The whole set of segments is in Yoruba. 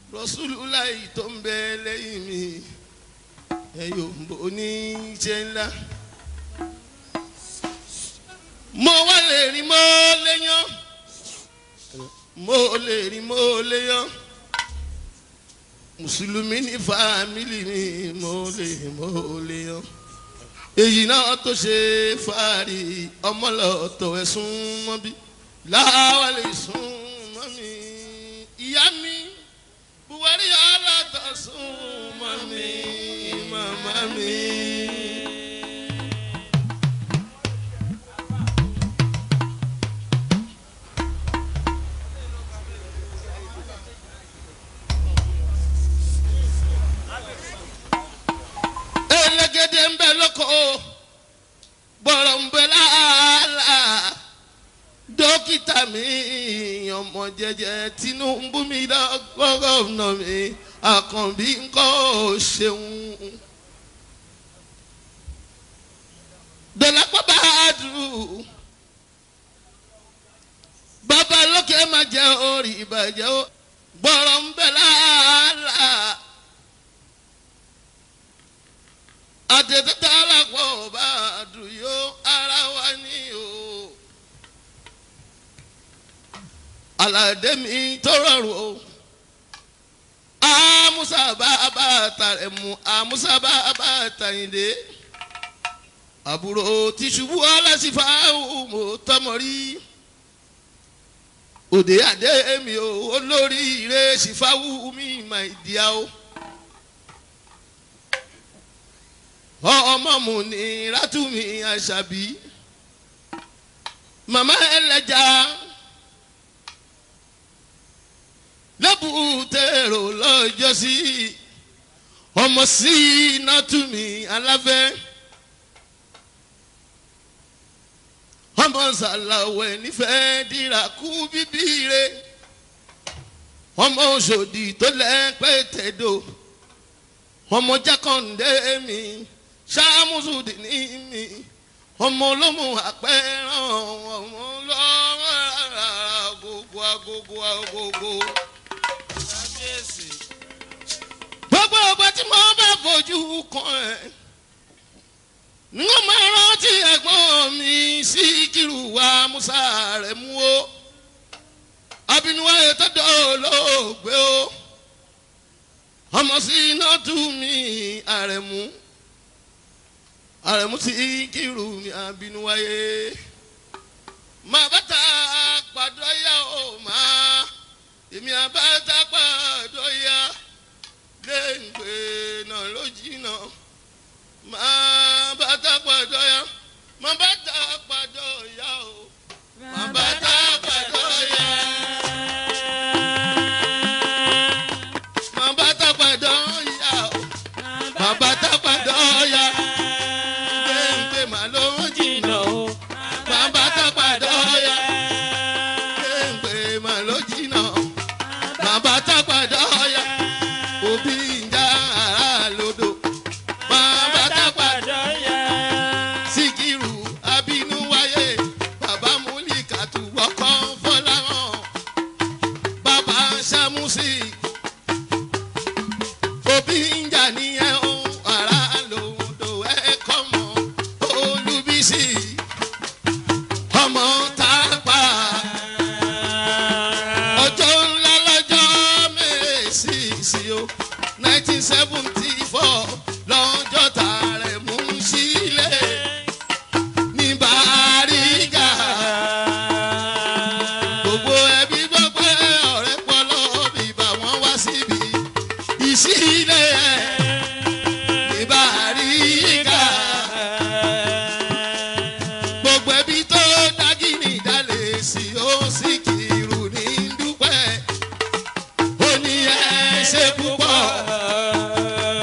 Rasulullah tó ń bẹ lẹ́yìn mi ẹ̀yọ̀ ń bò ní iṣẹ́ ńlá. mo wá lè rí mo léyàn mo lè rí mo léyàn mùsùlùmí ní fàmílì mi mo lè mo léyàn èyí náà tó ṣe fàárì ọmọlọ́tọ̀ ẹ̀sùn mọ́bí láwálé sùn mọ́ mi ìyá mi buhari aláta sùn mọ́ mi màmá mi. elégédé ń bẹ lóko bọ̀rọ̀ ń bẹ láàlà dókítà mi ọmọ jẹjẹ tinubu mi lọgọgọnà mi àkànbí ńkọ́ ṣeun. dọ̀lápọ̀ bá a dùn bàbá lókè má jẹ́ orí ìbàjẹ́ o bọ̀rọ̀ ń bẹ láàlà àtẹ̀tẹ̀tẹ̀ alápọ̀ bá a dùn yó ara wa ní o. aládé mi tó rọrùn o amusa bá bá tàrẹ mu amusa bá bá tàyìndé àbúrò tìṣubú aláṣìfà mo tọmọ rí òde àdé mi o olórí ire ṣìfàwù mi mà ìdíyà o ọmọ mu ní rátùmí àṣàbí màmá ẹlẹ́jà lẹ́bùtẹ̀rọ lọ́jọ́sí ọmọ sí nátúmí aláfẹ́ ọmọ sàlàwẹ̀ nífẹ̀ẹ́ dìrà kú bíbí re ọmọ òṣòdì tó lẹ́pẹ́ tẹ̀dọ̀ ọmọ jákàndé mi ṣàmùsùdì ní mi ọmọ olómù àpẹẹrán ọmọ lọ́wọ́ agogo agogo agogo gbogbo ọgbà tí mo bá fojú kan ẹ ní wọn máa rántí ẹ̀gbọ́n mi sí kírù wa musa rẹ mú o abinuwa ètò olóògbé o ọmọ sí iná tú mi àrẹ̀mú àrẹ̀mú sí kírù mi abinuwaye máa bàtà pàdọ́ yá o máa èmi àbáta pàdọ́ yá léǹgbé náà ló jìnnà máa bàtà pàdọ́ yá máa bàtà pàdọ́ yá o máa bàtà pàdọ́ yá. máa bàtà pàdọ́ yá o máa bàtà pàdọ́ yá léǹgbé máa ló jìnnà o máa bàtà pàdọ́ yá léǹgbé máa ló jìnnà máa bàtà pàdọ́ yá òbí ń já ara lódò máa bàtà pàdọ́ síkírù abínú wáyé bàbá múlíkàtú ọkọ fọláhàn bàbá sàmúsì òbí ń jà níyẹn o ara lòdò ẹ̀kọ́ mọ́ olúbísì ọmọ tápà ọjọ́ ńlá lọ́jọ́ mẹ́sìsì o nineteen seventy four lọ́jọ́ tààrẹ mú sílẹ̀ ní bàrígà gbogbo ẹbí gbọ́ pé ọ̀rẹ́ pọlọ́ bíbá wọn wá síbi ìsílẹ̀ ní bàrígà gbogbo ẹbí tó dágì ní ìdálẹ̀ sí ó sì kìrù ní dúpẹ́ ó ní ẹ ṣe púpọ̀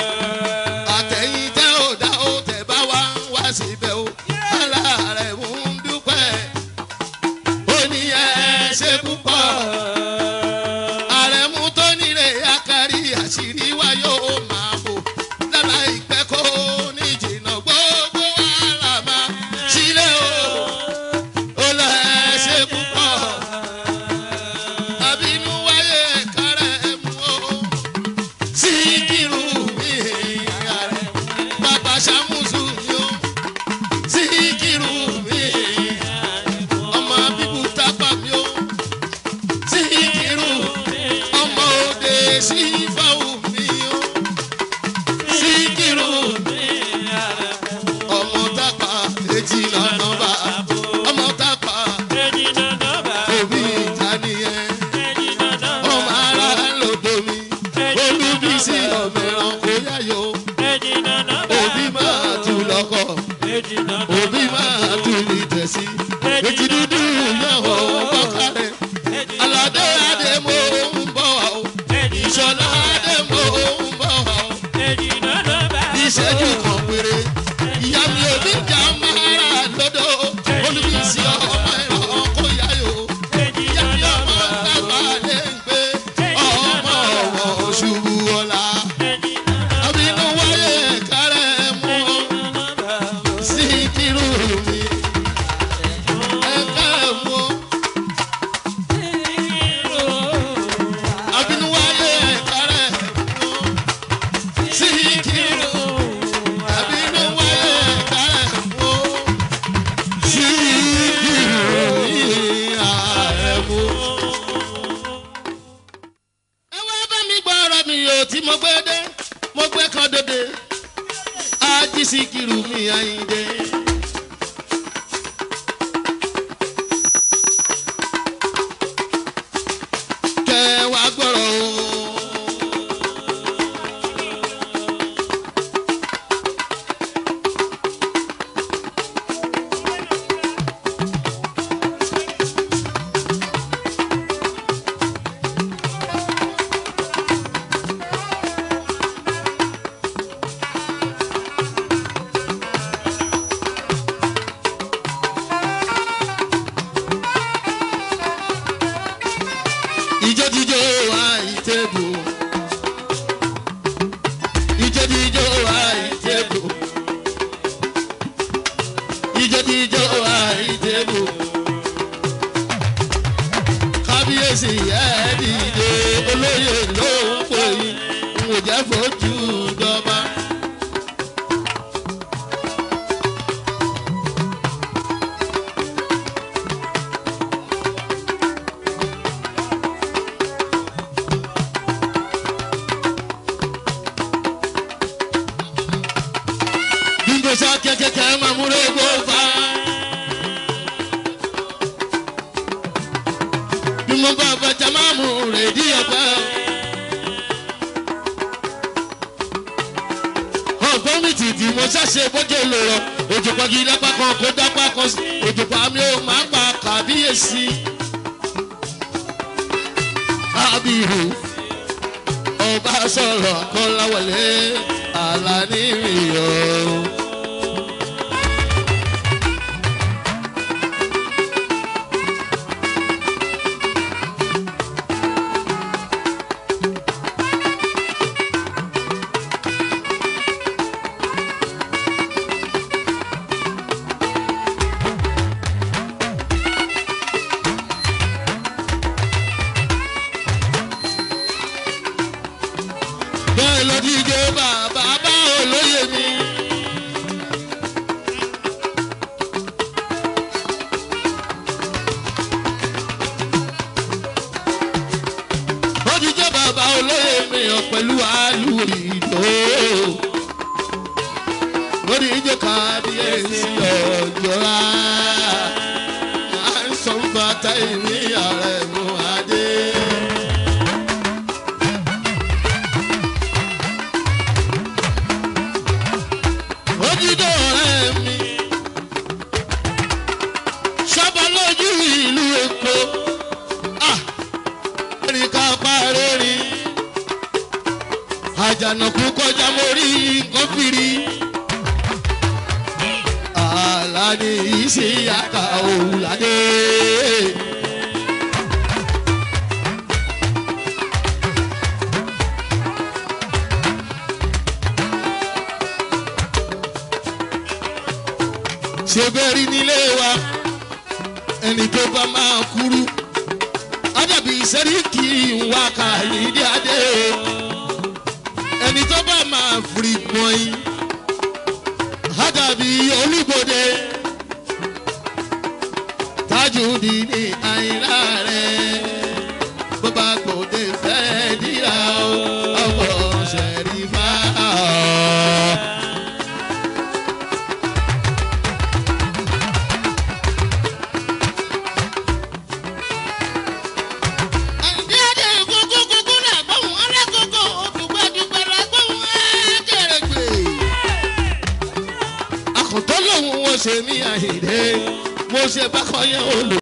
kábíyèsí fáwọn mi o síkírù ọmọ tápà èjì nànà bá ọmọ tápà òbí ìtànìyẹn ọmọ ara lòdò mi olúbísí ọmọ ẹranko yáyò òbí máa tù lọkọ òbí máa tù ní tẹ̀sí èjì dúdú yẹ̀wò bọ́kárẹ̀ aládé adé mo ń bọ̀ wá o ìṣọ̀lá adé mo ń bọ̀ wá o ìṣẹ́jú kan péré ìyá mi ò ní jà mára lọ́dọ̀ olùbísí ọmọ ẹranko yáyò ìyá mi ọmọ tápà lè ń gbé ọmọ ọ̀wọ̀ ṣubú ọ̀la àbínú wáyé kárẹ̀ mú sí kírú mi ẹ̀ka mú àbínú wáyé kárẹ̀ mú sí kírú àbínú wáyé kárẹ̀ mú sí kírú mi ààrẹ mú. ẹ wá bá mi gbọ́ ọ̀rọ̀ mi ò tí mo gbé dé mo gbé kan dòde ají sí kírú mi àyíndé. kẹ wá gbọ́rọ̀ o. ìjọ́jíjọ́ àìtẹ́bù. ìjọ́jíjọ́ àìtẹ́bù. ìjọ́jíjọ́ àìtẹ́bù. kábíyèsí ẹ̀ dìde olóyè ló ń pè yín n ò jẹ́ fojú dọ́ba. Bingo sa kẹ̀kẹ́ máa múre gbó fa. Bí mo bá bàjẹ́ máa mú rèdí ọ̀pẹ. Ọ̀gbọ́n mi tìtì mo ṣàṣe bójú lòrọ̀. Òjò pàgì lápá kan kó dápá kan sí. Òjò pa mi ò máa pa kàbíyèsí. Kábíyèsí ọba sọ̀rọ̀ kọ́láwọlé àlàní ìyọ̀. bẹ́ẹ̀ ló díje bàbá bá olóyè mi. ó díje bàbá olóyè mi ọ̀ pẹ̀lú àlù ìdó. lórí ìjọ kábíyèsí ọjọ́ra à ń sọ bàtà ìní ààrẹ mú adé. ojúdó ọ̀rẹ́ mi sábà lójú ìlú èkó ẹ̀rìn ká parẹ́ rí àjànàkú kọjá mo rí nǹkan fìrí àlàní ìṣe àkà òwúlàdé. ṣe bẹ́ẹ̀ rí nílé wa ẹni tó bá máa kúrú ádàbí sẹ́ríkì wá kàyídé adé ẹni tó bá máa fìrì pọ́ìn ádàbí olúgbòde tájúdì ní àìlá rẹ̀ bàbá gbòde fẹ́ díra o ọkọ̀ ṣẹ̀rífà. àǹdí àdé kúkú kúkú náà gbóhùn alákòókò dùgbàdùgbà la gbóhùn ẹ̀ẹ́dẹ̀rẹ̀gbẹ̀. àkùntàn lòun wọ́n ṣe mí àhìndé mo ṣe bákan yẹn olù.